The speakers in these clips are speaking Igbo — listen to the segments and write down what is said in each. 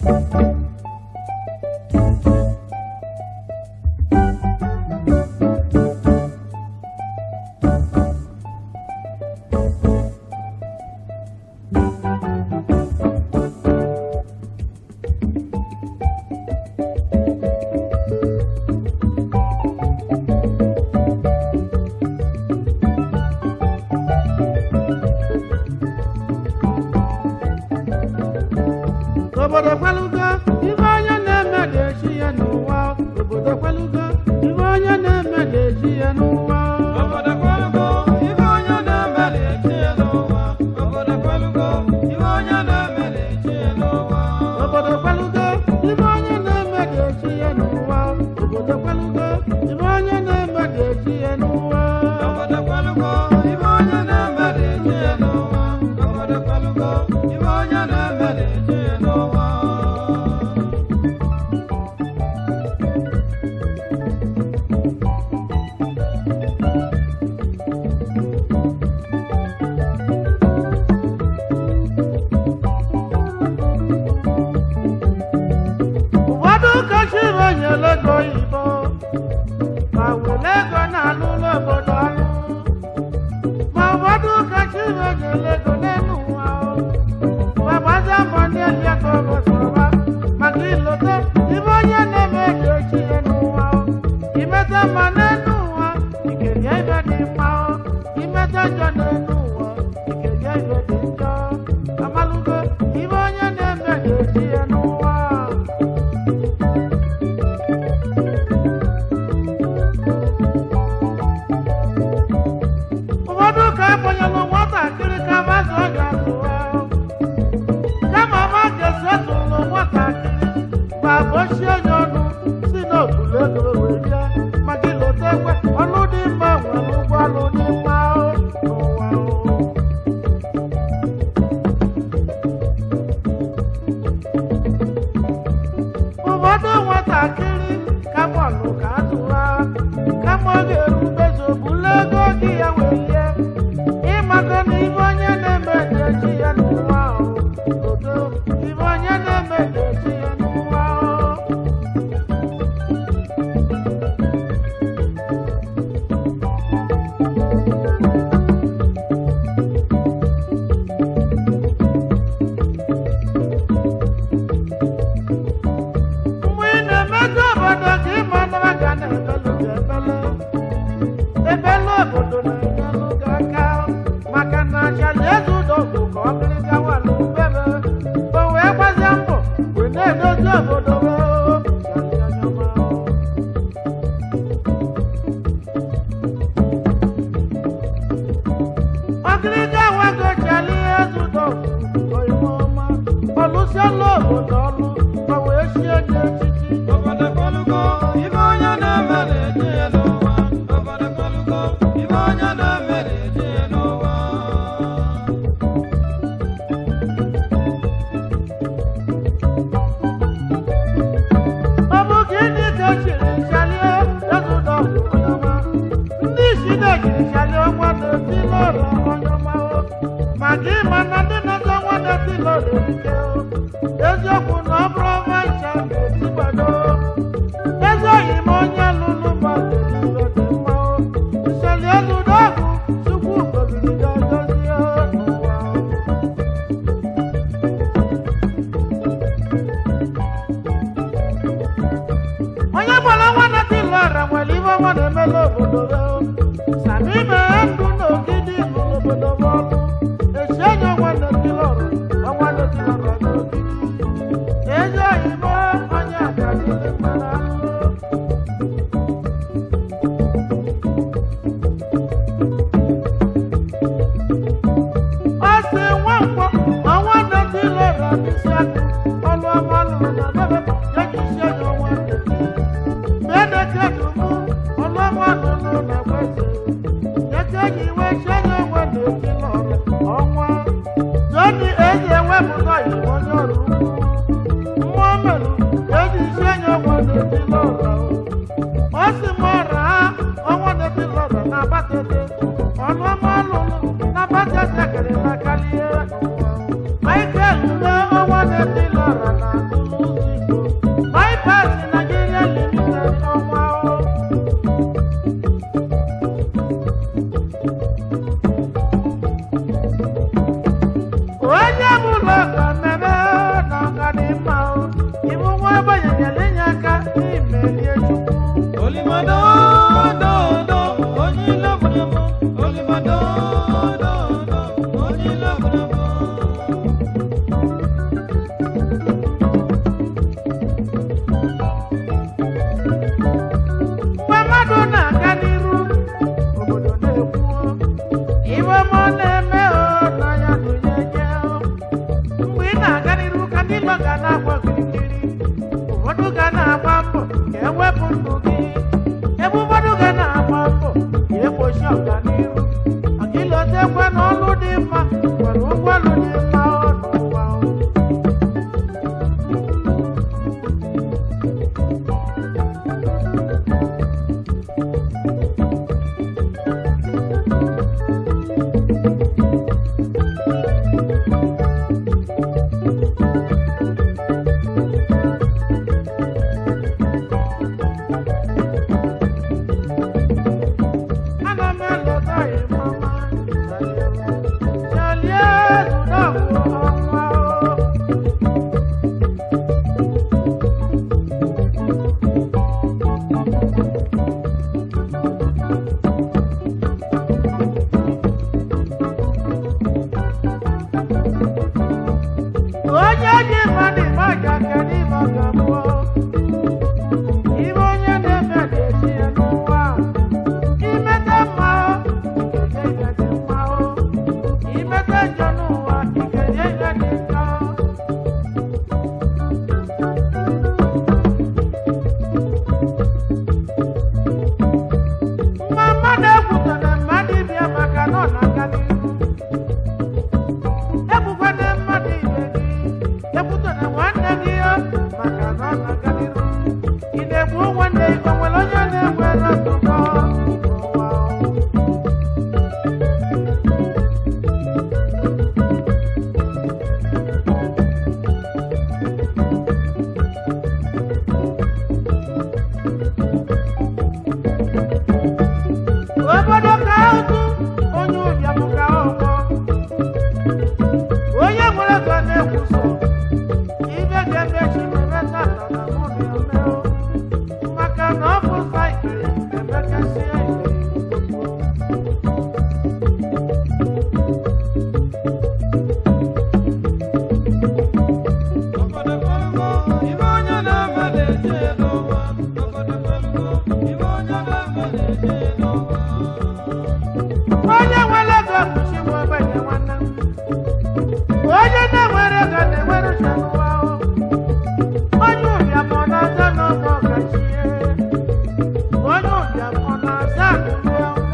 obodo kwelugo ibe onye na-eme ga-echi ya n'ụwa obodo kwelugo ibe onye na-eme ga-echi ya n'ụwa Obodo kwelugo, ife onye na-eme na-echi ya n'ụwa. Obodo kwelugo, ife onye na-eme na-echi ya n'ụwa. obodo kwelugo ibe onye na-eme ga-echi ya n'ụwa obodo kwelugo ibe onye na-eme ga-echi ya n'ụwa Obodo kwelugo, ife onye na-eme na-echi ya n'ụwa. Obodo kwelugo, ife onye na-eme na-echi ya n'ụwa. ụfọdụ ụkọchiri nyere ego oyibo ma were ego na-alụlụ obodo ọrụ ma ụfọdụ ụkọchiri nyere ego n'elu ụwa o. ma gbazie mbọ n'elu ego obodoba maka ilote ibe onye na-eme eji echi ya n'ụwa o. imete mma n'elu ụwa ikerie ibe dị mma o. imete njọ n'elu ụwa ikerie ibe dị njọ amalụgo ibe onye na-eme eji echi ya n'ụwa ụfọdụ ka ekwenyelụ nwatakịrị ka mazụ ọ ga-atụwa kama ma ga-esi etụlụ nwatakịrị ma bochie onye ọnụ si n'okpuru ego wee rie maka ilote ekwe ọlụ dị mma nwere ụgwọ ọlụ dị mma o, n'ụwa o. ụfọdụ nwatakịrị ka bọọlụ ka atụwa kama ọ ga-erubezi obulu ego gị ya wee rie ịmago na ibe onye na-eme eji ya n'ụwa ahụ odo ibe onye na-eme eji ya n'ụwa ahụ mgbe ị na-emeju obodo ka ịma nara ga na-ebelu gị ebele ebele obodo na-enyelụ gị aka maka na achali eze ụdọgụ ka ọ bịrị gawa n'ubebe o wee gbazie mbọ wee na-edozi obodo wee chali anya ọma. ọgịrịga wago chali eze ụdọgụ oyime ọma ọlụsiela obodo ọlụ ma wee sie nye echichi Obodo kwelugo, ife onye na-eme na-echi ya n'ụwa. Obodo kwelugo, ife onye na-eme na-echi ya n'ụwa. ọ bụ gịnị ka echiri chalie ezụdọ onyeọma ndị isi na-ejiri chalie ọnwa na-eti lọrọ onyeọma o maka ịma na ndị na-ezo ọnwa na-eti lọrọ erike o eziokwu na ọ bụrụ ọnwa ncha na-eti gbado ezi oyi ma onye lụrụ mmadụ niile dị mma o nchali ezụdọ ọgụ chukwu goziri ya gozie n'ụwa o onye gbara nwa na-eti lọra nwere ibe ọma na-emela obodo ya sami mee ndụ na ogidi lụrụ obodo m ọnụ esi enyi ọnwa na-eti lọra ọnwa na-eti lọra na ogidi ezi oyibo onye akadịrị mara ahụhụ ọ sị nwa nkwọ ọnwa na-eti lọra n'isi akụ ọlụ ọma lụrụ na bebe ya ji isi enyi ọnwa na-eti Medekedumu ọlọ́wọ́ nínú nàgbẹ́sẹ̀. Yẹ́kẹ́yìn ìwé ṣẹ́yìn owó lèdí lọ́rẹ̀ ọ̀wọ́. Lóní èyí ewébùtọ̀ ìwọ yọ̀rù kú. Mmụọ mẹ́lú èyí ṣẹ́yìn owó lèdí lọ́rẹ̀ o. Ó sì mọ rà á ọwọ́ lèdí lọ́rẹ̀ n'abatete. Ọlọ́mọ lùlù n'abatete kiri n'akaliye. Michael lé ọwọ́ lèdí ụlọ ka mmemme na ọga dị mma o ibu nwa agbanyenyere inye aka n'imelie chukwu Olimado, do, do, onye ilo bụrụ m. Olimado, do, do, onye ilo bụrụ m. mgbe mmadụ na-aga n'iru obodo na-ekwuo iwe ma ọ na-eme o na ya dụnyenye o mgbe ị na-aga n'iru ka ndị ilo ga na-agba okirikiri ụfọdụ ga na-agba mbọ ka ewepụ ndụ gị ebe ụfọdụ ga na-agba mbọ ka egbochi ọganiru maka ilotekwe na ọlụ dị mma nwere ụgwọ ọlụ dị mma ọ n'ụwa o Ana m eleta ịmama chalie zụdọgwụ ọnwa o onye ji mmadụ maja kedu ibe ọ ga-abụ ibe onye na-eme ga-eji ya n'ụwa a. imete mma o ikenye ihe dị mma o imete njọ n'ụwa ikenye ihe dị njọ mma mmadụ ekwutara mmadụ ịbịa maka na ọ na-aga n'ihu ekwukwana mmadụ ibe gị ekwutara nwanne gị ya maka na ọ na-aga n'ihu ị na-egbu nwanne gị o nwere onye na-enwere ntụpọ n'ụwa o? obodo ka ụtụ onye ụbịam ka ọgbọ onye nwere ego na-ekwuso ibe ga-emechi mere tata na mụ na omeo maka na ọ bụ saịkịrị emekasie Obodo kwelugo, ibe onye na-eme na-eje n'ụwa. Obodo kwelugo, ibe onye na-eme na-eje n'ụwa. onye nwere ego kpuchi nwa ogbenye nwanne m onye na-enwere ego na-enwere uche n'ụwa o. onye ụbịam ọ na-aza n'ọgbọ ọgachie onye ụbịam ọ na-aza akụlụ ọnwụ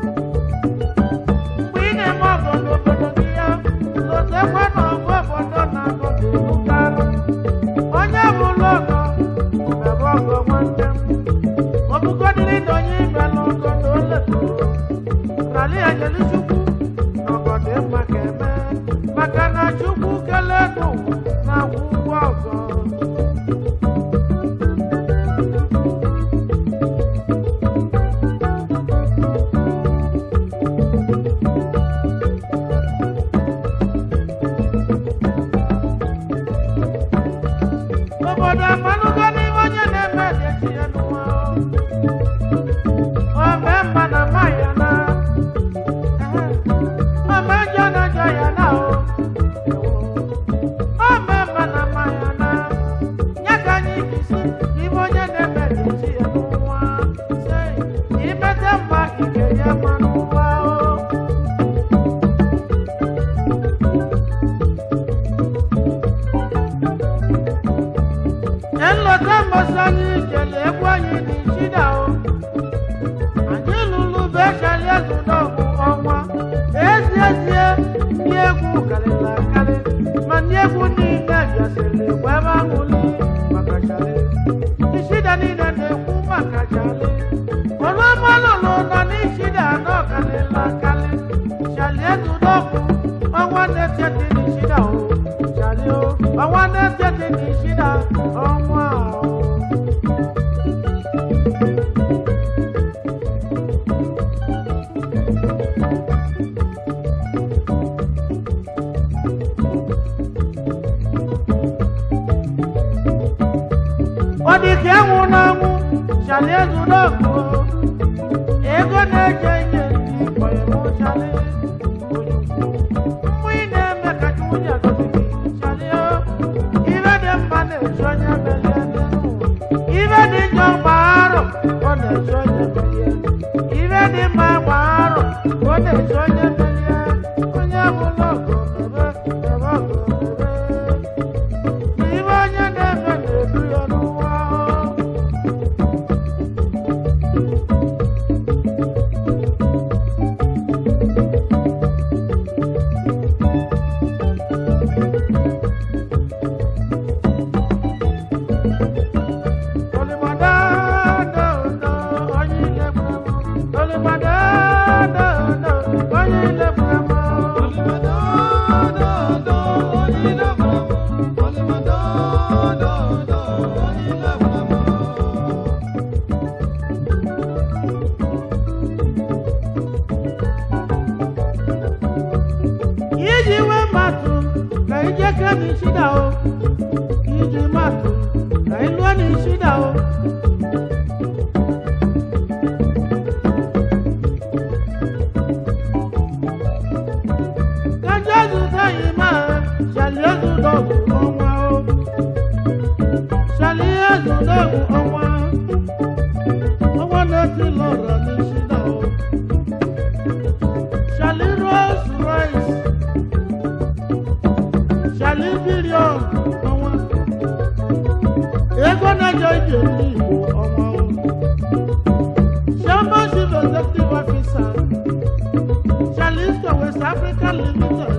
mgbe ị na-eme ọgọ n'obodo gị ya lotekwa na ọgụ obodo na-agọ ga-ebukarị onye bụrụ ọgọ mebe ọgọ nwanne m ọbụgodịrị na onye ibe n'ọgọ na o letụrụ rali anyelu chukwu n'ọgọdị mma ka eme maka na chukwu kelee n'ụwa na-akwụ ụgwọ ọzọ obodo amalụgo n'ihe onye na-eme dị echi ya n'ụwa o mee mma na mma ya na ome njọ na njọ ya na o o mee mma na mma ya na ya ka anyị jisi n'ime onye na-eme dị echi ya n'ụwa sị imete mma ike ya mma n'ụwa o nlọta mbọsị anyị jele egwu anyị dị chida o anyị lụrụ be chali egwu n'ọgwụ ọnwa ezi ezie ndị egwu karịrị akarị ma ndị egwu niile bịasịrị egwu ebe ahụli maka chali ichida niile na-ekwu maka chali ọlụmalụlụ nọ n'ichida anọ karịrị akarị chali egwu n'ọgwụ ọnwa na-ete dị n'ichida o chali o ọnwa na-ete dị n'ichida ọnwa o ọ dị ka enwụ n'ọnwụ chali ezudogwu ego na-eje ihe igbo emu chali mmụ ị na-eme ka nwunye agọzi gị chali o ibe dị mma na-eji onye melie ibe dị njọ gbaarọ ọ na-eji onye melie ibe dị mma gbaarọ ọ na-eji onye melie onye bụla ọgụ mebe ebe ọgụ mebe ibe onye na-eme na-edu ya n'ụwa iji wee matụ ka ije ke n'isi da o iji matụ ka ịlụọ n'isi da o ka jesu taghị ma shali ezudogwu ọnwa o shali ezudogwu ọnwa ọnwa na-eti lọrọ n'isi da o shali rose rice shali bilion ọnwa ego na-eje ije ndị igbo ọnwa o chairman chief executive officer shalisto west africa limited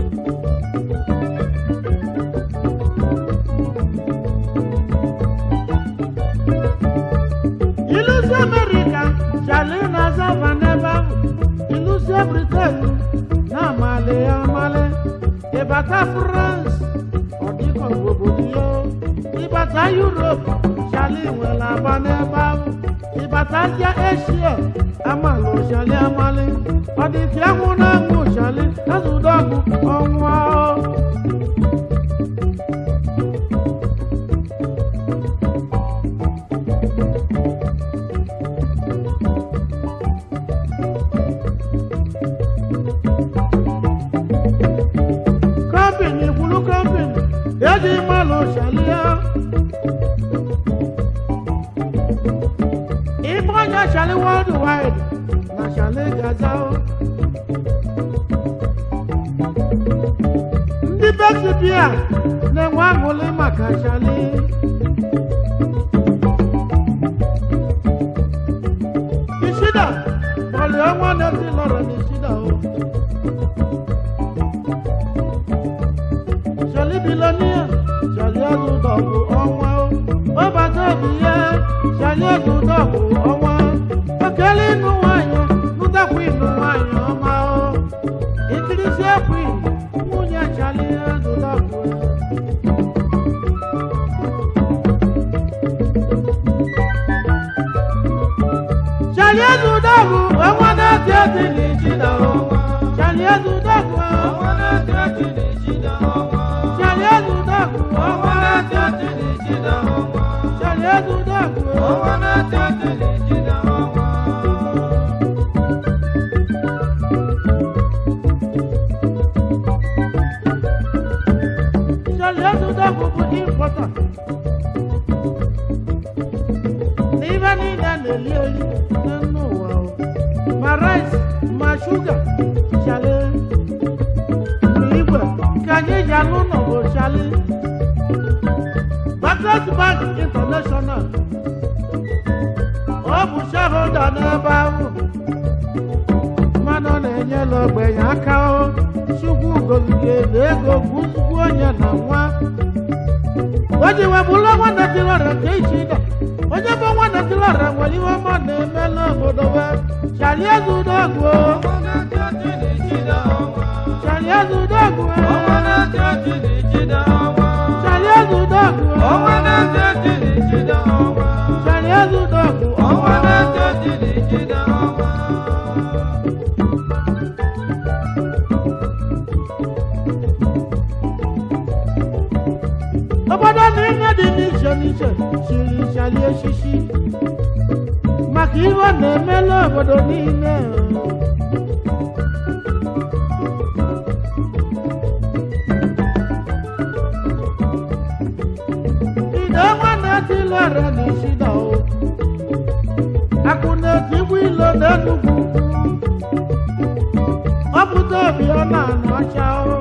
ilusi america shali na-aza ma n'ebe ahụ ilusi britain na-amali ya amali ịbata france ọ dịka obodo ya ịbata europe shali nwere agba n'ebe ahụ ịbata asia asia amalụ shali amali ọ dị ka enwụ na enwụ shali ezudogwu ọnwụ kọmpini kwuru kọmpini eji mmalụ shali ya Igbo onye shali worldwide na shali gaza o. ndị besibia na-enwe aṅụrị maka shali ishida ọlị ọnwa na-esi lọrọ n'ishida o shali bilonia shali ezudọgwụ ọnwa o ọbata obi ya shali ezudọgwụ ọnwa okele ịnụ nwanyị nụtakwa ịnụ nwanyị ọma o ikirisi ekwu nwunye shali ezudọgwụ shali ezudọgwụ ọnwa na-eti eti n'ijida o shali ezudọgwụ shali ezudọgwụ shali ezudọgwụ shali ezudọgwụ bụ impọta n'ibe niile na-eli eli n'elu ụwa o ma rice ma shuga shali ma igwe ka anyị ji alụ ụlọ bụ shali Barclays Bank International ọ bụ shareholder n'ebe ahụ mmanụ na-enyela ogbenye aka o chukwu gozige na ego bụzugwu onye na nwa o ji webụlụ nwanne tilọra nke ichi ịda onye bụ nwanne tilọra nwere ihe ọma na-eme n'obodo be chali eze udogwu chali eze udogwu chali eze udogwu chali eze udogwu obodo iwe na ihe dị n'iche n'iche chiri chalie echichi maka iwe na-emela obodo niile ide nwanne tilere n'ishida o akụ na-etigbu ilo n'enugwu ọpụta obi ọ na-anụ ọcha o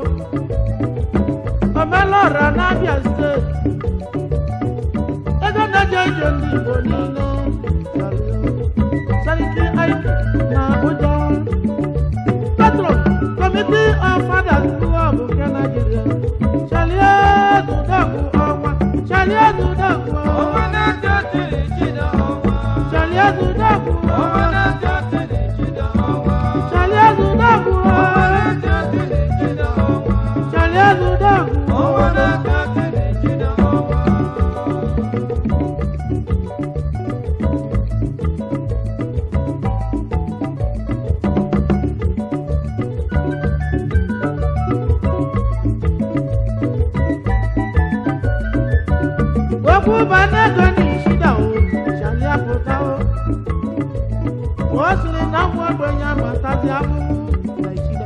omelọra n'abịa steeti ego na-eje ije ndị igbo niile sariki aiki na abuja petro committee of fathers club nke nigeria chalie dudogwu ọnwa chalie dudogwu ọnwa na-eje tiri chida ọnwa chalie dudogwu ọnwa na-eje tiri chida ọnwa chalie dudogwu ọnwa na-eje tiri chida ọnwa chalie dudogwu ọnwa na-eje tiri chida ọnwa okwu banego n'ishida o chali apụta o o siri na nwa ogbenye amatazi ahụhụ na ishida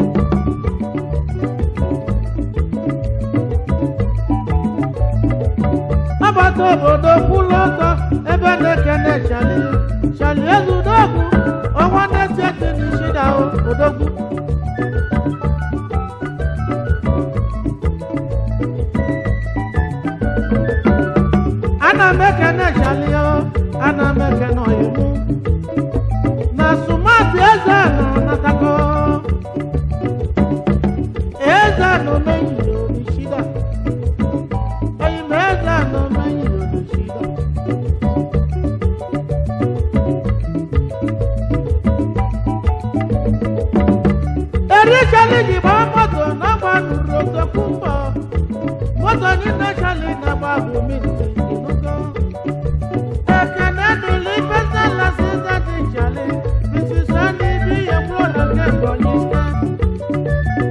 agbata obodo kwụlụ ọtọ ebe na-ekene chali chali ezudogwu ọnwa na-eti eti n'ishida o odogwu ana m ekene chalio ana m ekene oyimu na sumati eze nọ natago eze nọ menyiri orishida oyim eze nọ menyiri orishida erichali ji gbaa moto na gbanuru otokwu mbọ moto niile chali na-agba bụ minti inugo ekene dịrị pesa lasịza dị chali bisisa n'ibi ihe mkpụrụ na nke ebonyi steeti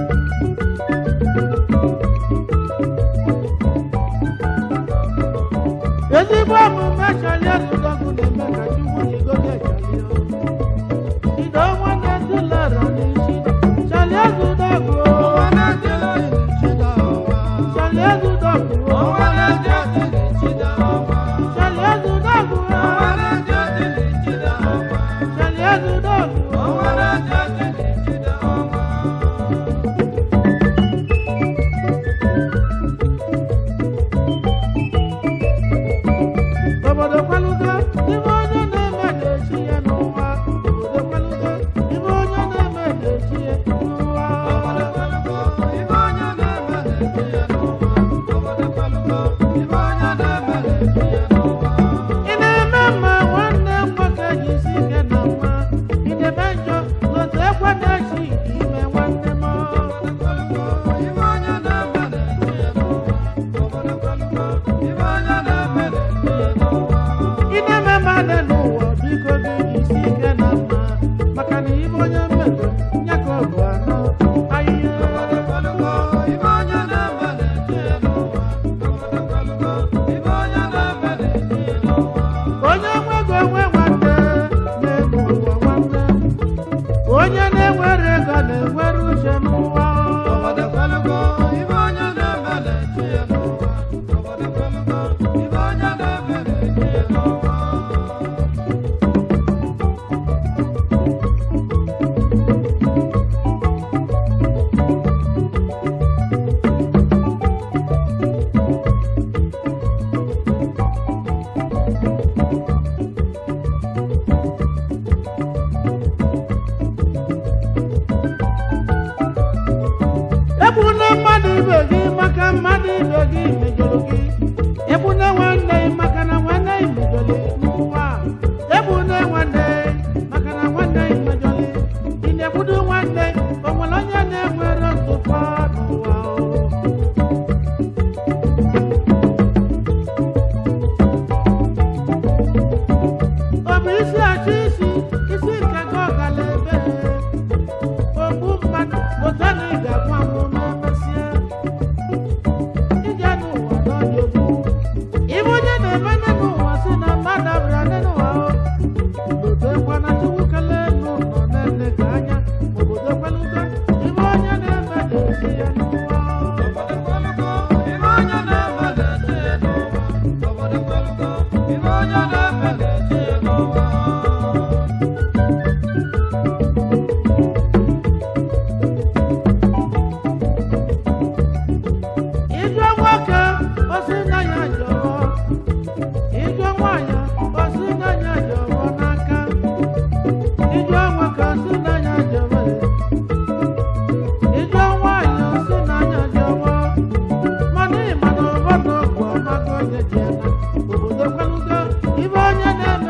ezigbo omume chali ezudogwu na-eme ka chukwu jigodo echali ido nwanne ndị lara n'isi chali ezudogwu ọnwa na-eje tiri chida ọnwa chali ezudogwu ọnwa na-eje tiri chida ọnwa chali ezudogwu ọnwa na-eje tiri chida ọnwa chali ezudogwu ọnwa na-eje tiri chida ọnwa obodo kwalugo ibe onye na-eme ga-echi ya n'ụwa obodo kwalugo ibe onye na-eme ga-echi ya n'ụwa Obodo Palugo, ibe onye na-eme na-eji ya n'ụwa. Obodo Palugo, ibe onye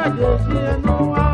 ga-esi n'ụwa